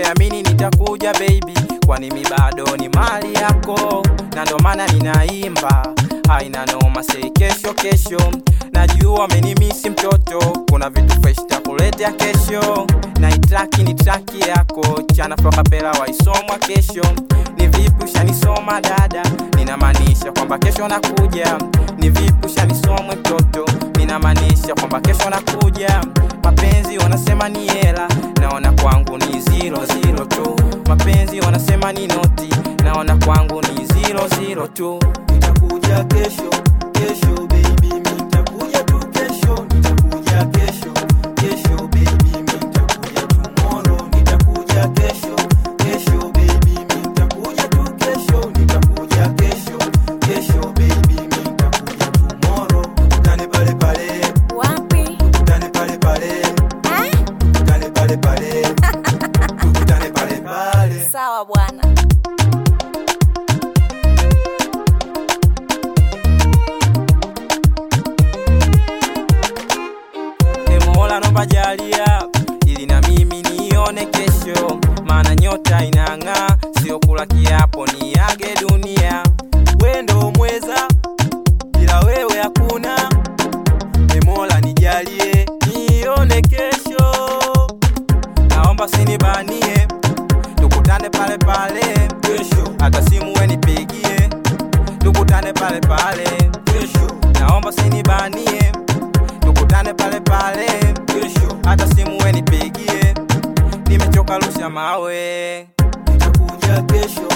niamini nitakuja baby, kwani mi bado ni mali yako, na ndo maana ninaimba haina noma, sei kesho kesho. Najua amenimisi mtoto, kuna vitu fresh takuletea kesho, na itraki ni traki yako, chana fakapela waisomwa kesho. Ni vipi ushanisoma dada, ninamaanisha kwamba kesho nakuja. Ni vipi ushanisomwe mtoto, ninamaanisha kwamba kesho nakuja. Mapenzi wanasema ni hela, naona kwangu ni zero zero tu. Mapenzi wanasema ni noti, naona kwangu ni zero zero tu. Nitakuja kesho, kesho baby, mi nitakuja tu kesho, nitakuja kesho, kesho baby, mi nitakuja tomorrow, nitakuja kesho, kesho baby, mi nitakuja tu kesho, nitakuja kesho, kesho baby, mi nitakuja tomorrow. Tukutane pale pale, Wapi? tukutane pale pale, Eh? tukutane pale pale, tukutane pale pale. Sawa bwana. E Mola naomba jalia ili na mimi nione kesho, maana nyota inang'aa, sio kula kiapo niage dunia. Wendo mweza, bila wewe hakuna. E Mola nijalie, nione kesho. Naomba sinibanie, tukutane pale pale Kesho, hata simu we nipigie, tukutane pale pale. kesho, Naomba sinibanie, tukutane pale pale kesho. hata simu we nipigie, nimechoka rusha mawe. Nitakuja kesho,